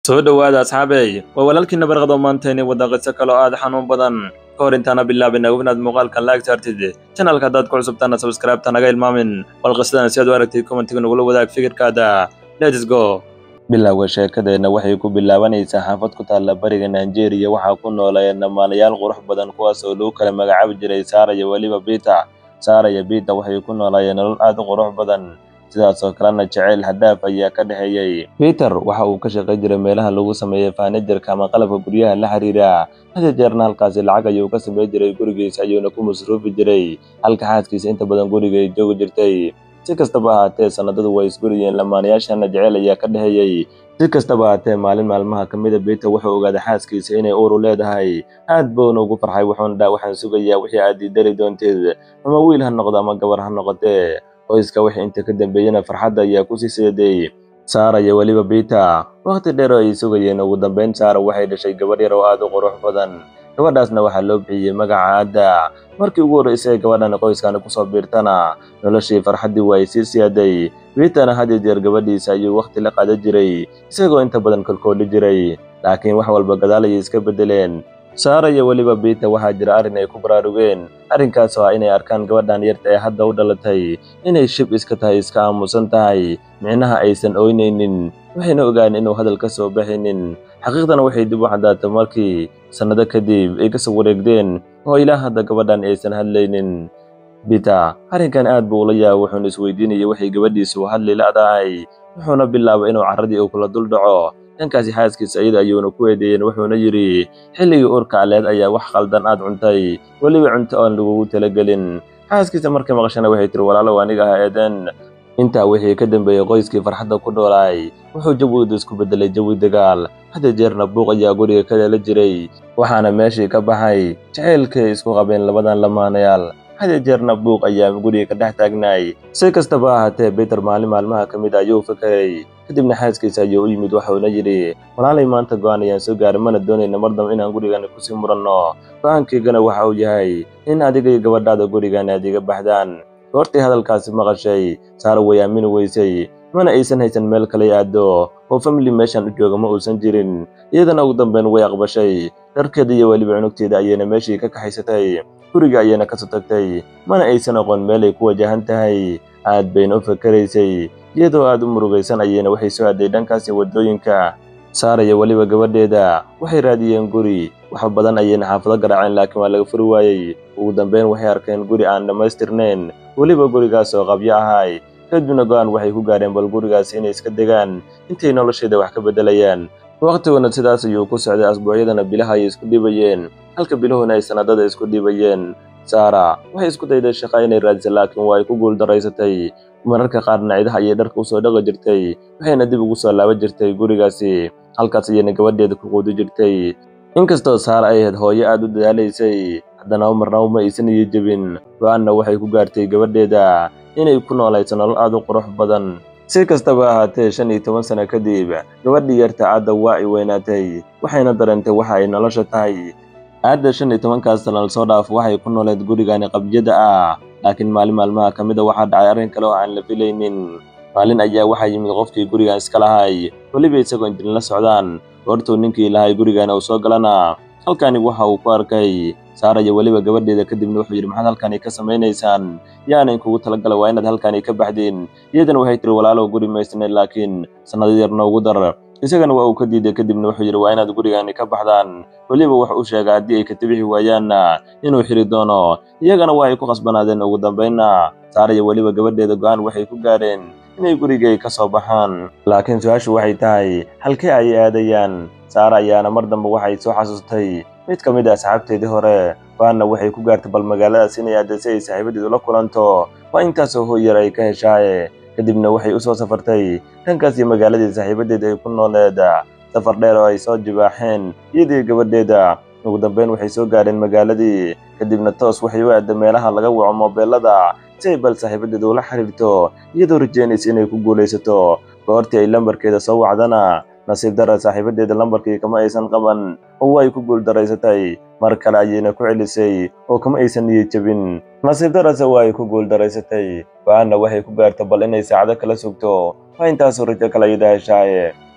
soo dhowaada asxaabey waa walaalkiina barqado maantayni wadda qiso kaloo aad xanuun badan ka hor intaana bilaabin ognaad muuqaalkan laag saartid janalka haddaad ku cusubtaana sabskraibta naga ilmaamin bal qisadan si aad u aragtid kommentiga nagula wadaag fikirkaada lets go bilowga sheekadeenna waxay ku bilaabanaysaa xaafad ku taalla bariga nigeria waxaa ku noolayeen dhammaanayaal qurux badan kuwaas oo lagu kala magacaabi jiray saara iyo weliba bita saara iyo bita waxay ku noolaayeen nolol aad u qurux badan sidaas oo kalena jaceyl hadhaaf ayaa ka dhexeeyey peter waxa uu ka shaqay jiray meelaha lagu sameeyey faanijarka ama qalabka guryaha la xiriira hada jeerna halkaasi lacag ayuu ka samey jiray gurigiisa ayuuna ku masruufi jiray halka xaaskiisa inta badan guriga ay joogi jirtay si kastaba ahaatee sanadadu way isguriyeen lamaanayaashana jeceyl ayaa ka dhexeeyey si kastaba ahaatee maalin maalmaha ka mida peter wuxuu ogaaday xaaskiisa inay uuru leedahay aad buuna ugu farxay wuxuuna dhaa waxaan sugayaa wixii aad ii dari doontid ama wiil ha noqdo ama gabar ha noqotee qoyska wixii inta ka dambeeyena farxadda ayaa ku sii seeday saara iyo weliba bita wakhti dheer oo ay sugayeen ugu dambeyn saara waxay dhashay gabadh yar oo aad u qurux badan gabadhaasna waxaa loo bixiyey magaca adda markii ugu horreysay gabadhan qoyskani kusoo biirtana noloshii farxaddii waa ay sii siyaaday bitana had iyo jeer gabadhiisa ayuu wakhti la qaadan jiray isagoo inta badan kolkooli jiray laakiin wax walba gadaal ayay iska beddeleen saara iyo weliba bita waxaa jira arrin ay ku baraarugeen arrinkaas oo ah inay arkaan gabadhan yarta ee hadda u dhalatay inay shib iska tahay iska aamusan tahay micnaha aysan ooynaynin waxayna ogaan inuu hadal ka soo baxaynin xaqiiqdana waxay dib u caddaatay markii sannado kadib ay kasoo wareegdeen oo ilaa hadda gabadhan aysan hadlaynin bita arrinkan aad buu ula yaaba wuxuuna isweydiinayay waxay gabadhiisu hadli la'dahay wuxuuna bilaabay inuu carradii uu kula dul dhaco dhankaasi xaaskiisa iyada ayuuna ku eedeeyeen wuxuuna yidhi xilligii uurka aleed ayaa wax khaldan aad cuntay weliba cunto oon lagugu talagelin xaaskiisa markay maqashana waxay tiri walaalow aniga ha eedeen intaa wixii ka dambeeyey qoyskii farxadda ku dhoolaay wuxuu jawidu isku beddelay jawi dagaal hadda jeerna buuq ayaa guriga ka dhala jiray waxaana meeshii ka baxay jaceylkay isku qabeen labadan lamaanayaal hada jeerna buuq ayaa guriga ka dhex taagnaay si kastaba ahaatee biter maalin maalmaha ka mid ayuu fakeray kadibna xaaskiisa ayuu u yimid waxuuna yidhi walaalay maanta go'aan ayaan soo gaaray mana doonayna mar damba inaan gurigani kusii muranno go'aankaygana waxa uu yahay in adiga iyo gabadhaada gurigani aad iga baxdaan goortii hadalkaasi maqashay saara way aamini weysay mana aysan haysan meel kale aado oo famili meeshan u jooga ma uusan jirin iyadana ugu dambeyn way aqbashay dharkeeda iyo weliba cunugteeda ayayna meeshii ka kaxaysatay guriga ayayna kasoo tagtay mana aysan aqoon meelay ku wajahan tahay aad bayna u fakaraysay iyadoo aad u murugaysan ayayna waxay soo aaday dhankaasi waddooyinka saara iyo weliba gabadheeda waxay raadiyeen guri wax badan ayayna xaafado garaaceen laakiin waa laga furi waayey ugu dambeyn waxay arkeen guri aan dhammaystirnayn weliba gurigaas oo qabyo ahay kadibna go'aan waxay ku gaareen bal gurigaas inay iska degaan intay nolosheeda wax ka beddelayaan wakhtiguna sidaas ayuu ku socday asbuucyadana bilaha ayay isku dhibayeen halka biluhuna ay sanadada isku dhibayeen saara waxay isku dayday shaqa inay raadisa laakiin waa ay ku guuldaraysatay mararka qaarna cidaha ayay dharka usoo dhaqi jirtay waxayna dib ugu soo laaban jirtay gurigaasi halkaas ayayna gabadheeda ku quudi jirtay inkastoo saara ay ahayd hooyo aad u dadaalaysay haddana marnaba ma aysan iyo jebin go-aanna waxay ku gaartay gabadheeda inay ku noolayso nolol aad u qurux badan si kastaba ahaatee shan iyo toban sano kadib gabadhii yarta aadda waa ay weynaatay waxayna dareentay waxa ay nolosha tahay aadda shan iyo tobankaas sana lasoo dhaaf waxay ku nooleed gurigani qabyada ah laakiin maalin maalmaha ka mida waxaa dhacay arrin kale oo aan la filaynin maalin ayaa waxaa yimid qofkii gurigan iska lahay weliba isagoo injin la socdaan goortuu ninkii lahay gurigana uu soo galana halkani waxa uu ku arkay saara iyo weliba gabadheeda kadibna wuxuu yidhi maxaad halkani ka samaynaysaan yaana inkugu talagala waa inaad halkani ka baxdeen iyadana waxay tiri walaalow guri maysnay laakiin sannado yar noogu dar isagana waa uu ka diiday kadibna wuxuu yidhi waa inaad gurigani ka baxdaan weliba wax u sheega haddii ay ka tibixi waayaanna inuu xiri doono iyagana waa ay ku qasbanaadeen ugu dambaynna saara iyo weliba gabadheeda go'aan waxay ku gaadheen inay gurigay ka soo baxaan laakiin su-aashu waxay tahay halkee ayay aadayaan saara ayaana mar dambe waxay soo xasuustay mid ka mid a asxaabteedii hore go-aanna waxay ku gaartay bal magaaladaas inay aadda si ay saaxiibadeedu la kulanto waa intaasoo hooyar ay ka heshaaye kadibna waxay u soo safartay dhankaasii magaaladii saaxiibadeeda ay ku nooleed safar dheer oo ay soo jibaaxeen iyadii gabadheeda ugu dambeyn waxay soo gaadheen magaaladii kadibna toos waxay u aadda meelaha laga waco moobeelada si ay bal saaxiibadeeda ula xiriirto iyadoo rajeynaysa inay ku guulaysato goortii ay lambarkeeda soo wacdana nasiib dara saaxiibadeeda lambarkii kama aysan qaban oo way ku guuldaraysatay mar kale ayayna ku celisay oo kama aysan niyad jebin nasiib darase waa ay ku guuldaraysatay go-aanna waxay ku gaarta bal inay saacado kala sugto waa intaasoo rajo kale ayada heshaaye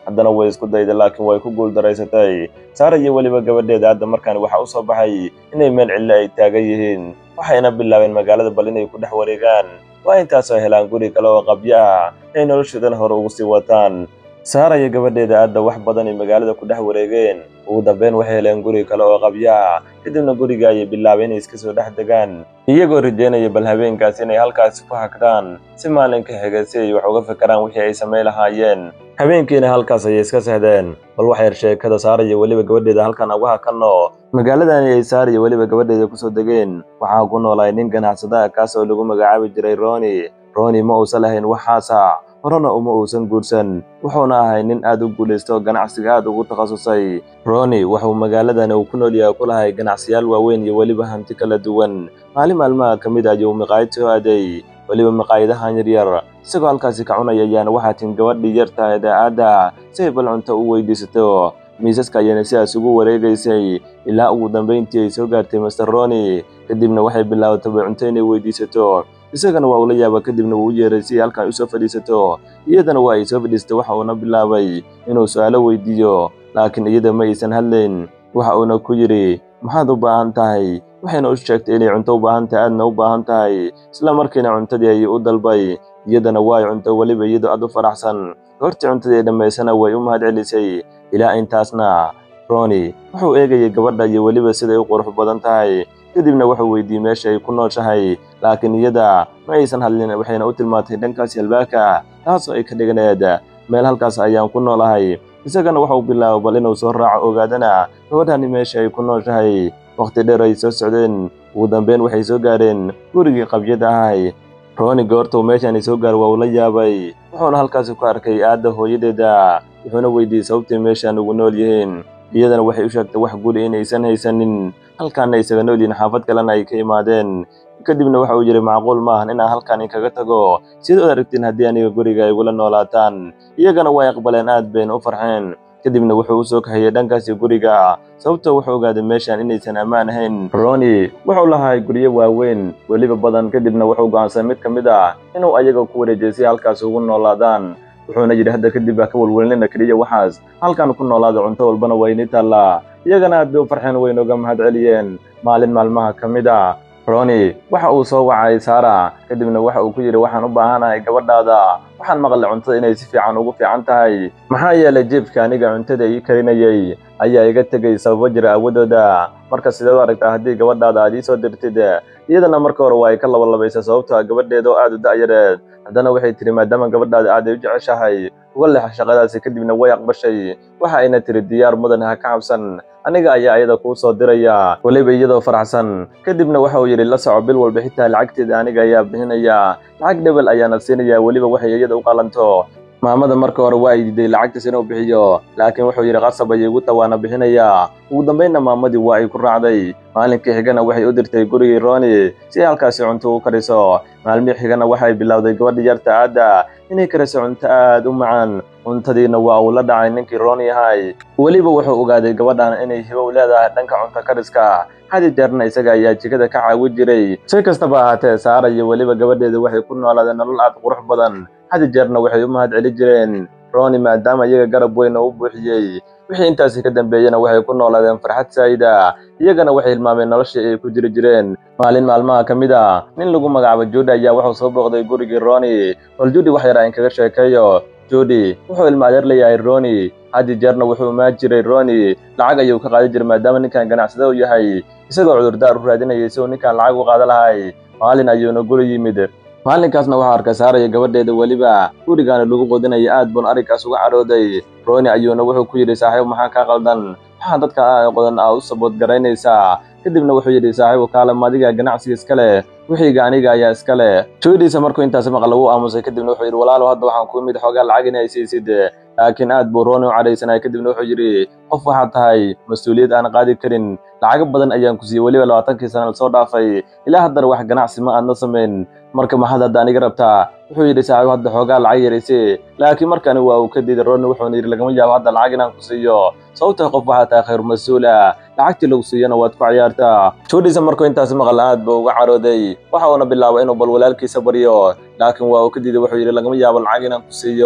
haddana way isku dayday laakiin way ku guuldaraysatay saara iyo weliba gabadheeda hadda markaan waxaa u soo baxay inay meel cillo ay taagan yihiin waxayna bilaabeen magaalada bal inay ku dhex wareegaan waa intaasoo helaan guri kale oo qabyo ah ay noloshoodan hore ugu sii wataan saara iyo gabadheeda aadda wax badan ay magaalada ku dhex wareegeen ugu dambeyn waxay heleen guri kale oo qabyo ah kadibna guriga ayay bilaabeen inay iska soo dhex degaan iyagoo rajeynaya bal habeenkaas inay halkaasi ku hagtaan si maalinka xiga si ay wax uga fikiraan wixii ay samayn lahaayeen habeenkiina halkaas ayay iska sehdeen bal wax yar sheekada saara iyo weliba gabadheeda halkan uga hakanno magaaladani ay saara iyo weliba gabadheeda kusoo degeen waxaa ku noolaay nin ganacsadaha kaas oo lagu magacaabi jiray roni roni ma uusan lahayn waxaasa horena uma uusan guursan wuxuuna ahay nin aad u guulaysto ganacsiga aad ugu takhasusay roni wuxuu magaaladani uu ku nool yahay ku lahay ganacsiyaal waaweyn iyo weliba hanti kala duwan maalin maalmaha ka mid ayuu maqaayad soo aaday weliba maqaayadahan yaryar isagoo halkaasi ka cunaya ayaana waxaa tin gabadhii yartahay daa'adda si ay bal cunto u weydiisato miisaska ayaana sidaas ugu wareegaysay ilaa ugu dambayntii ay soo gaartay master roni kadibna waxay bilaabatay bay cunto inay weydiisato isagana waa ula yaaba kadibna wuu u yeeray si ay halkan usoo fadhiisato iyadana waa ay soo fadhiisatay waxa uuna bilaabay inuu su'aalo weydiiyo laakiin iyada ma aysan hadlayn waxa uuna ku yidhi maxaad u baahan tahay waxayna u sheegtay inay cunto u baahan tahay aadna u baahan tahay isla markiina cuntadii ayay u dalbay iyadana waa ay cunto weliba iyadoo aad u faraxsan goortii cuntadii dhammaysana way u mahad celisay ilaa intaasna roni wuxuu eegayay gabadha iyo weliba siday u qurux badan tahay kadibna wuxuu weydiiyey meesha ay ku nooshahay laakiin iyada ma aysan hadlin waxayna u tilmaantay dhankaasi albaabka taasoo ay ka dhiganeed meel halkaas ayaan ku noolahay isagana waxau bilaabay bal inuu soo raaco ogaadana gabadhani meesha ay ku nooshahay wakhti dheer ay soo socdeen ugu dambeyn waxay soo gaareen gurigii qabyada ahay roni goortuu meeshaani soo gaar waa uu la yaabay wuxuuna halkaasi ku arkay aadda hooyadeeda wuxuuna weydiiyey sababtay meeshaan ugu nool yihiin iyadana waxay u sheegtay wax guri inaysan haysanin halkaana isaga nool yihiin xaafad kalena ay ka imaadeen kadibna waxa uu yidhi macquul maahan inaan halkan inkaga tago sidaad aragtiin haddii aniga guriga igula noolaataan iyagana way aqbaleen aad bayna u farxeen kadibna wuxuu u soo kaxeeyey dhankaasi guriga sababtoo wuxuu ogaaday meeshaan inaysan ammaan ahayn roni wuxuu lahay guryo waaweyn weliba badan kadibna wuxuu go'aansanay mid ka mid ah inuu ayaga ku wareejiyay si halkaas ugu noolaadaan wuxuuna yidhi hadda kadib ha ka walwalnina keliya waxaas halkan ku noolaada cunto walbana waa inii taallaa iyagana aad bay u farxeen wayna uga mahad celiyeen maalin maalmaha ka mid a roni waxa uu soo wacay saara kadibna waxa uu ku yidhi waxaan u baahanahay gabadhaada waxaan maqlay cuntada inay si fiican ugu fiican tahay maxaa yeelay jeebka aniga cuntada ii karinayay ayaa iga tegay sababo jira awadooda marka sideed u aragtaa haddii gabadhaada aad ii soo dirtid iyadana marka hore waa ay ka labalabaysa sababtoo ah gabadheeda oo aad u da'yareed haddana waxay tidhi maadaama gabadhaada aad ay u jeceshahay uga leexa shaqadaasi kadibna way aqbashay waxa ayna tidhi diyaar mudan ha ka cabsan aniga ayaa iyada kuu soo diraya weliba iyadoo faraxsan kadibna waxa uu yidhi la soco bil walba xitaa lacagteeda aniga ayaa bixinaya lacag dhebel ayaana siinaya weliba waxay iyada u qalanto maamada marka hore waa ay diiday lacagtiis inuu bixiyo laakiin wuxuu yidhi qasab ayay igu tawaana bixinaya ugu dambaynna maamadii waa ay ku raacday maalinkii xigana waxay u dirtay gurigii roni si ay halkaasi cunto u kariso maalmihii xigana waxay bilowday gabadhii yarta aadda inay kariso cunto aad u macaan cuntadiina waa uu la dhacay ninkii roni ahay weliba wuxuu ogaaday gabadhan inay hibo u leedahay dhanka cunto kariska hadi jeerna isaga ayaa jikada ka caawi jiray si kastaba ahaatee saara iyo weliba gabadheeda waxay ku noolaadeen nolol aad qurux badan hadi jeerna waxay u mahad celi jireen roni maadaama iyaga garab weyn oo u buuxiyey wixii intaasi ka dambeeyena waxay ku noolaadeen farxad saa'ida iyagana waxay hilmaameen noloshii ay ku jiri jireen maalin maalmaha ka mid a nin lagu magacaabo juudi ayaa wuxuu soo booqday gurigii roni bal juudi wax yar aan kaga sheekeeyo juudi wuxuu ilma adeer leeyahay roni haddi jeerna wuxuu imaan jiray roni lacag ayuu ka qaadi jiray maadaama ninkan ganacsada u yahay isagoo cudurdaar u raadinayay si uu ninkan lacag u qaada lahay maalin ayuuna guri yimid maalinkaasna waxaa arkay saaraya gabadheeda weliba gurigaana lagu qodinaya aad buun arrinkaas uga cadhooday roni ayuuna wuxuu ku yidhi saaxiib maxaa kaa qaldan waxaa dadka qodan aa u sabood garaynaysaa kadibna wuxuu yidhi saaxiibu kaalem adiga ganacsiga iska leh wixiiga aniga ayaa iska leh juudiisa markuu intaas maqla wuu aamusay kadibna wuxuu yidhi walaalow hadda waxaan ku imid xoogaa lacag inay siisid laakiin aad buu roni u cadhaysanaya kadibna wuxuu yidhi qof waxaad tahay mas-uuliyad aan qaadi karin lacago badan ayaan ku siiyey weliba labaatankii sana lasoo dhaafay ilaa haddana wax ganacsi ma aadna samayn marka maxaad hadda aniga rabtaa wuxuu yidhi saaxiib hadda xoogaa lacag yarayse laakiin markani waa uu ka diiday roni wuxuuna yidhi lagama yaabo hadda lacag inaan ku siiyo sababtoo qof waxaa tahay khayr mas-uula lacagtii lagu siiyana waad ku ciyaartaa juudhiisa markuu intaas maqal aad buu uga carooday waxa uuna bilaabay inuu bal walaalkiisa baryo laakiin waa uu ka diiday wuxuu yidhi lagama yaabo lacag inaan ku siiyo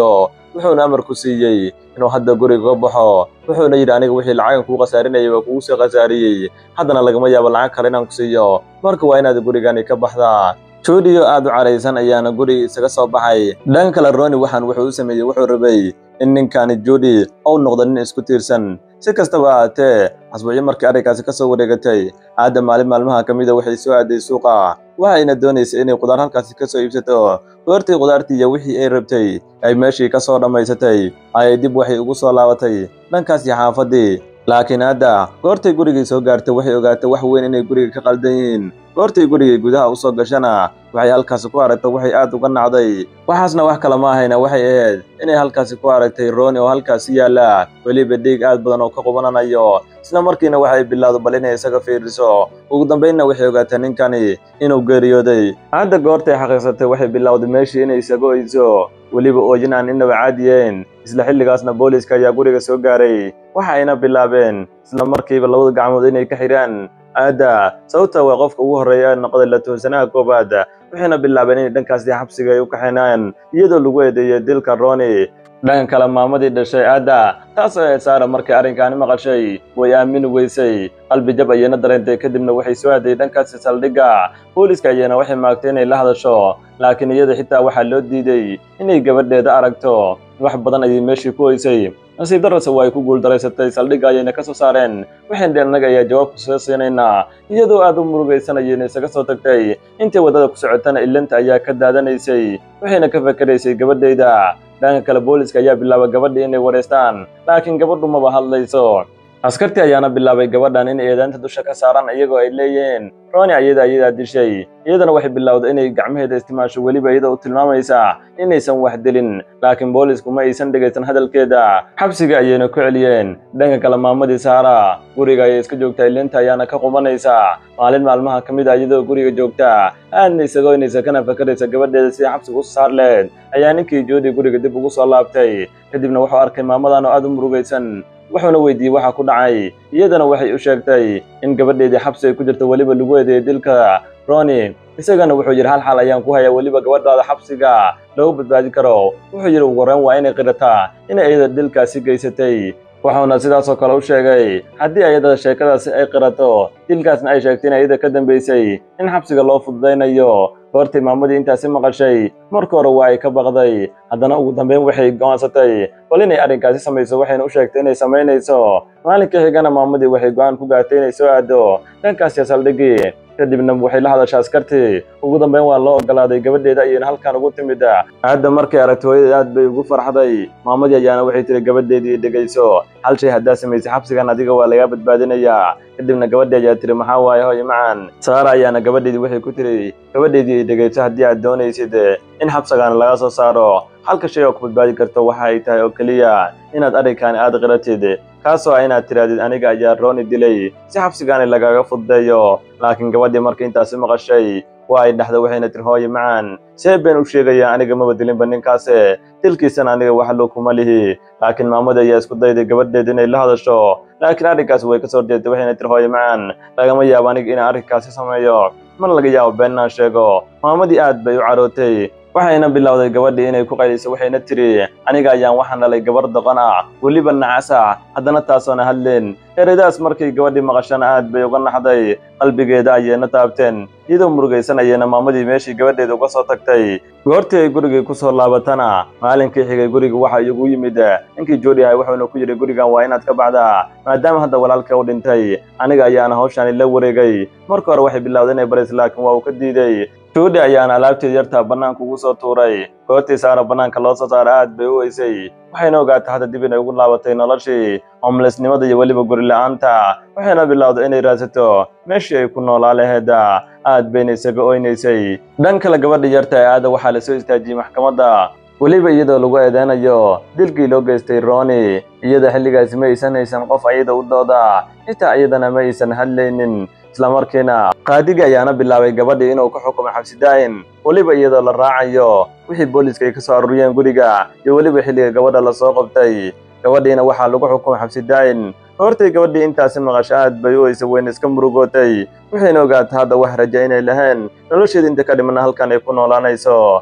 wuxuuna amar ku siiyey inuu hadda guriga ka baxo wuxuuna yidhi aniga wixii lacagan kuu khasaarinayay waa kugu soo khasaariyey haddana lagama yaabo lacag kale inaan ku siiyo marka waa inaad gurigani ka baxdaa juudiyo aad u caraysan ayaana guriga isaga soo baxay dhanka kale roni waxaan wuxuu u sameeyey wuxuu rabay in ninkani juudi uu noqdo nin isku tiirsan si kastaba ahaatee asbuucyo markii arrinkaasi ka soo wareegatay aadda maalin maalmaha ka mida waxay soo aaday suuqa waxayna doonaysay inay qudaar halkaasi ka soo iibsato goortii qudaartii iyo wixii ay rabtay ay meeshii ka soo dhammaysatay ayay dib waxay ugu soo laabatay dhankaasi xaafaddii laakiin hadda goortay gurigii soo gaartay waxay ogaatay wax weyn inay guriga ka qaldan yihiin goortay gurigii gudaha u soo gashana waxay halkaasi ku aragtay waxay aad uga nacday waxaasna wax kale ma ahayna waxay ahayd inay halkaasi ku aragtay rooni oo halkaasi yaalla weliba dhiig aad badan oo ka qubananayo isla markiina waxay bilowday bal inay isaga fiiriso ugu dambaynna waxay ogaatay ninkani inuu geeriyooday hadda goortay xaqiiqsatay waxay bilowday meeshii inay isaga oyso weliba ooyin aan inaba caadiyeen isla xilligaasna booliiska ayaa guriga soo gaaray waxa ayna bilaabeen isla markiiba labada gacmood inay ka xidhaan aadda sababta waa qofka ugu horreeya ee noqday la tuhsanaha koowaad waxayna bilaabeen inay dhankaasi xabsiga ay u kaxinaan iyadoo lagu eedeeyey dilka roni dhanka kale maamadii dhashay aadda taasoo ahayd saara markay arrinkaani maqashay way aamini weysay qalbi jab ayayna dareentay kadibna waxay soo aaday dhankaasi saldhigga booliiska ayayna waxay maagtay inay la hadasho laakiin iyada xitaa waxaa loo diiday inay gabadheeda aragto wax badan ayay meeshii ku hoysay nasiib darrase waa ay ku guuldaraysatay saldhigga ayayna ka soo saareen waxayn dheen annaga ayaa jawaabku soo siinaynaa iyadoo aad u murugaysanayayna isaga soo tagtay intay waddada ku socotana ilanta ayaa ka daadanaysay waxayna ka fakeraysay gabadhayda dhanka kale booliiska ayaa bilaabay gabadhii inay wareystaan laakiin gabadhu maba hadlayso askartii ayaana bilaabay gabadhan in eedaanta dusha ka saaran iyagoo ay leeyihiin roni ayada ayadaa dishay iyadana waxay bilowday inay gacmaheeda istimaasho weliba iyada u tilmaamaysa inaysan wax dilin laakiin boolisku ma aysan dhegaysan hadalkeeda xabsiga ayayna ku celiyeen dhanka kale maamadii saara guriga ayay iska joogtaa ilinta ayaana ka qubanaysa maalin maalmaha ka mid a iyadoo guriga joogta aadna isagoynaysa kana fakaraysa gabadheeda sidii xabsiga u saar leed ayaa ninkii joodi guriga dib ugu soo laabtay kadibna wuxuu arkay maamadan oo aad u murugaysan wuxuuna weydiiyey waxa ku dhacay iyadana waxay u sheegtay in gabadheedii xabsi ay ku jirto weliba lagu eedeeyey dilka roni isagana wuxuu yidhi hal xal ayaan ku hayaa weliba gabadhaada xabsiga lagu badbaadi karo wuxuu yidhi ugu horreyn waa inay qirataa inay iyada dilkaasi geysatay wuxuuna sidaasoo kale u sheegay haddii ayada sheekadaasi ay qirato dilkaasna ay sheegtay in ayada ka dambaysay in xabsiga loo fududaynayo goortii maamadii intaasi maqashay marka hore waa ay ka baqday haddana ugu dambeyn waxay go'aansatay bal inay arrinkaasi samayso waxayna u sheegtay inay samaynayso maalinka xigana maamadii waxay go'aan ku gaartay inay soo aado dhankaasi saldhigii kadibna waxay la hadashay askartii ugu dambeyn waa loo ogolaaday gabadheeda ayayna halkan ugu timid hadda markay aragtay hooyada aad bay ugu farxday maamadii ayaana waxay tiri gabadheedii dhegayso hal shay haddaa samaysay xabsigan adiga waa lagaa badbaadinayaa kadibna gabadhii ayaa tiri maxaa waaye hooyo macan saara ayaana gabadheedii waxay ku tiri gabadheedii dhegayso haddii aad doonaysid in xabsigan laga soo saaro halka shay oo ku badbaadi karto waxa ay tahay oo keliya inaad arrinkaani aad qiratid kaasoo ah inaad tirahdid aniga ayaa rooni dilay si xabsigaani lagaga fududeeyo laakiin gabadhii markii intaasi maqashay waa ay dhexda waxayna tiri hooye macan see been u sheegayaa aniga maba dilinba ninkaase dilkiisana aniga wax loo kuma lihi laakiin maamadii ayaa isku dayday gabadheeda inay la hadasho laakiin arrinkaasi way ka soo horjeedtay waxayna tiri hooye macan lagama yaabo aniga inaan arrinkaasi sameeyo mana laga yaabo been inaan sheego maamadii aad bay u carootay waxayna bilowday gabadhii inay ku qayliso waxayna tiri aniga ayaan waxaan dhalay gabar doqon ah weliba nacas ah haddana taasoona hadleen ereydaas markay gabadhii maqashana aad bay uga naxday qalbigeeda ayayna taabteen iyadoo murugaysanayana maamadii meeshii gabadheeda uga soo tagtay goortii ay gurigii ku soo laabatana maalinkii xigay guriga waxa igu yimid ninkii joodi ahay wuxuuna ku yidhi gurigan waa inaad ka baxdaa maadaama hadda walaalka u dhintay aniga ayaana hawshaani la wareegay marka hore waxay bilowday inay baris laakiin waa uu ka diiday joodi ayaana alaabteed yartaa bannaanka ugu soo tuuray goortii saara bannaanka loo soo saara aad bay u weysay waxayna ogaatay hadda dib inay ugu laabatay noloshii homlesnimada iyo weliba guri la-aanta waxayna bilowday inay raadsato meeshii ay ku noolaa laheeda aad bayna isaga oynaysay dhan kale gabadha yarta ee aada waxaa la soo istaajiyey maxkamadda weliba iyadoo lagu eedeynayo dilkii loo geystay roni iyada xilligaasi ma aysan haysan qof ayada u dooda xitaa iyadana ma aysan hadlaynin islamarkiina qaadiga ayaana bilaabay gabadhii inuu ka xukumay xabsi daa'in weliba iyadoo la raacayo wixii booliiska ay ka soo aruuriyeen guriga iyo weliba xilliga gabadha lasoo qabtay gabadhiina waxaa lagu xukumay xabsi daa'in hortay gabadhii intaasi maqasho aad bay u eysa weyna iska murugootay waxayna ogaatay hadda wax raja inay lahayn nolosheeda inta ka dhimana halkan ay ku noolaanayso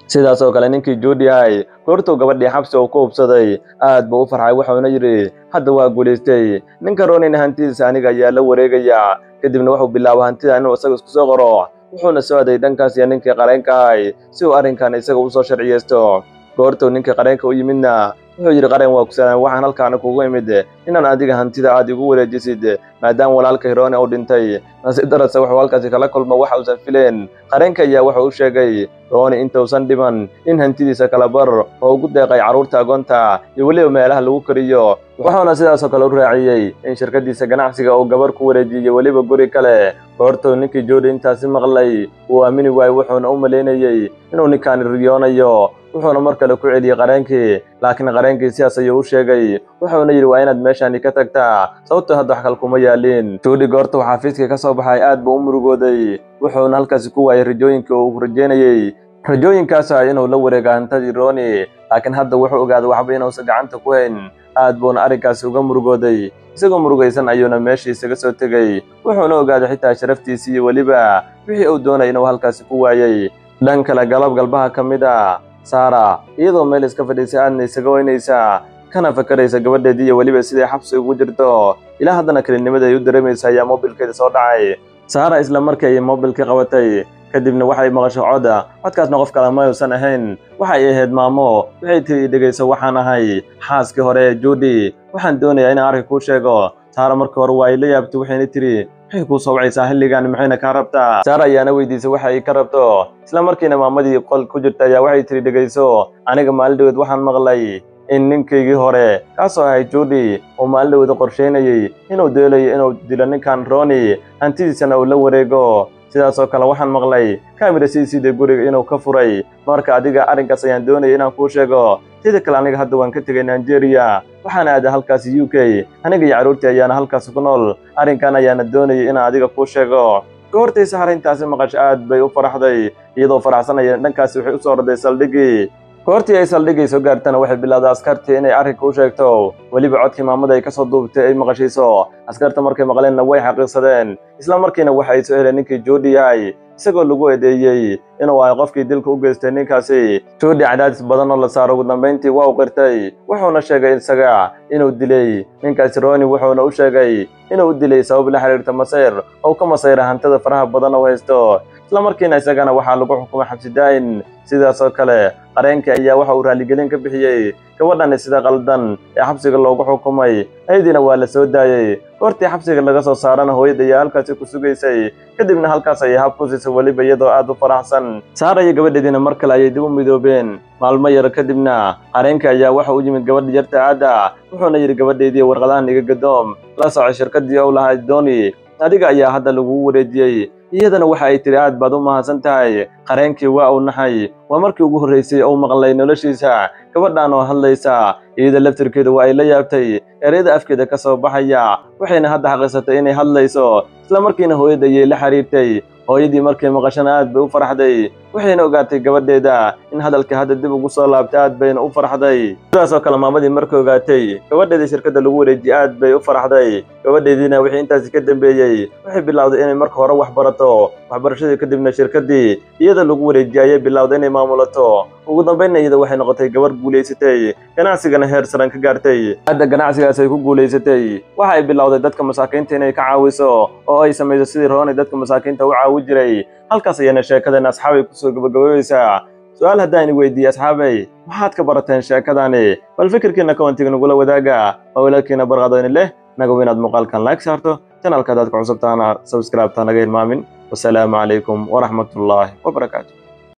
sidaas oo kale ninkii juudihay goortuu gabadhii xabsi uu ku hubsaday aad buu u farxay wuxuuna yidhi hadda waa guulaystay ninka roonina hantidiisa aniga ayaa la wareegaya kadibna wuxuu bilaabay hantida inuu isaga isku soo qoro wuxuuna soo aday dhankaas iyo ninkii qareenka ahay si uu arrinkan isaga u soo sharciyeysto goortuu ninkii qareenka u yimidna wuxuu yidhi qareen waa kusalaan waxaan halkaana kugu imid inaan adiga hantida aad igu wareejisid maadaama walaalka hiroone uu dhintay nasiib darase wuxuu halkaasi kala kulmo waxa uusan fileen qareenka ayaa wuxuu u sheegay rooni intuusan dhiman in hantidiisa kala bar oo ugu deeqay carruurta agoonta iyo weliba meelaha lagu kariyo wuxuuna sidaasoo kale u raaciyey in shirkaddiisa ganacsiga uu gabar ku wareejiyo weliba guri kale goortuu ninkii joodi intaasi maqlay uu aamini waayey wuxuuna u malaynayey inuu ninkaani riyoonayo wuxuuna mar kale ku celiyey qareenkii laakiin qareenkii sidaas ayuu u sheegay wuxuuna yidhi waa inaad meeshaani ka tagtaa sababtoo hadda wax kal kuma yaaliin joodi goortuu xafiiskii ka soo baxay aad buu u murugooday wuxuuna halkaasi ku waayey rajooyinkii uu rajeynayey rajooyinkaas ah inuu la wareega hantadii rooni laakiin hadda wuxuu ogaaday waxba inuusan gacanta ku hayn aad buuna arrinkaasi uga murugooday isagoo murugaysan ayuuna meeshii isaga soo tegey wuxuuna ogaaday xitaa sharaftiisii iyo weliba wixii uu doonay inuu halkaasi ku waayey dhan kale galab galbaha ka mid a saara iyadoo meel iska fadhiisay aadna isaga weynaysa kana fakaraysa gabadheedii iyo weliba siday xabsi ugu jirto ilaa haddana kelinimada ay u dareemaysa ayaa moobilkeeda soo dhacay saara isla markii ay moobilkii qabatay kadibna waxay maqasho coda codkaasna qof kale ma uusan ahayn waxay ahayd maamo waxay tiri dhegayso waxaan ahay xaaskii hore ee juudi waxaan doonayaa inaan arka kuu sheego saara markii hore waa ay la yaabtay waxayna tiri maxay kuu soo wacaysaa xilligan maxayna kaa rabtaa saara ayaana weydiisay waxa ay ka rabto isla markiina maamadii qol ku jirta ayaa waxay tiri dhegayso aniga maalin dhaweed waxaan maqlay in ninkaygii hore kaasoo ahay juudi uu maalin dhaweed qorsheynayey inuu deelayo inuu dilo ninkan rooni hantidiisana uu la wareego sidaasoo kale waxaan maqlay kamira siisiida guriga inuu ka furay marka adiga arrinkaas ayaan doonaya inaan kuu sheego sida kale aniga hadda waan ka tegay nigeria waxaana aaday halkaasi u k aniga iyo carruurtii ayaana halkaasi ku nool arrinkan ayaana doonayay inaan adiga kuu sheego goortii sahar intaasi maqasho aad bay u faraxday iyadoo faraxsanaya dhankaasi waxay u soo orday saldhigii goortii ay saldhigay soo gaartana waxay bilowday askartii inay arrinka u sheegto weliba codkii maamada ay ka soo duubtay ay maqashayso askarta markay maqleenna way xaqiiqsadeen isla markiina waxa ay soo heleen ninkii joodi yahay isagoo lagu eedeeyey inuu ahay qofkii dilka u geystay ninkaasi joodi cadaadis badan oo la saaro ugu dambayntii waa u qirtay wuxuuna sheegay isaga inuu dilay ninkaasi rooni wuxuuna u sheegay inuu u dilay sabab la xiriirta masayr oo ka masayra hantada faraha badan oo haysto isla markiina isagana waxaa lagu xukumay xabsi daayin sidaasoo kale qareenkii ayaa waxa uu raaligelin ka bixiyey gabadhani sida qaldan ee xabsiga loogu xukumay ayadiina waa la soo daayey goortii xabsiga laga soo saarana hooyad ayaa halkaasi ku sugaysay kadibna halkaas ayay hab ku siisay weliba iyadoo aad u faraxsan saara iyo gabadheediina mar kale ayay dib u midoobeen maalmo yar kadibna qareenkii ayaa waxa u yimid gabadha yarta aadda wuxuuna yidhi gabadheedii warqadahan iga gadoom la socay shirkaddii ou lahaa dooni adiga ayaa hadda lagugu wareejiyey iyadana waxa ay tiri aad baad u mahadsan tahay qareenkii waa uu naxay waa markii ugu horraysay ou maqlay noloshiisa gabadhan oo hadlaysa iyada laftirkeeda waa ay la yaabtay ereyada afkeeda ka soo baxaya waxayna hadda xaqiiqsatay inay hadlayso isla markiina hooyada ayay la xiriirtay hooyadii markay maqashana aad bay u farxday waxayna ogaatay gabadheeda in hadalka hadda dib ugu soo laabtay aad bayna u farxday sidaasoo kale maamadii markay ogaatay gabadheedii shirkadda lagu wareejiyey aad bay u farxday gabadheediina wixii intaasi ka dambeeyey waxay bilowday inay marka hore wax barato waxbarashadii kadibna shirkaddii iyada lagu wareejiyey ayay bilowday inay maamulato ugu dambaynna iyada waxay noqotay gabar guulaysatay ganacsigana heer saran ka gaartay hadda ganacsigaas ay ku guulaysatay waxa ay bilowday dadka masaakiinta inay ka caawiso oo ay samayso sidii roonay dadka masaakiinta u caawi jiray halkaas ayana sheekadan asxaabay kusoo gabagabayeysaa su-aal haddaan weydiiyey asxaabay maxaad ka barateen sheekadani bal fikirkiina kowantiga nagula wadaaga waa walaalkiina barqadooni leh nagow inaad muuqaalkan like saarto janalka haddaad ku cusubtaana sabscribe ta naga hilmaamin wasalaamu calaykum waraxmatullaahi wabarakaatu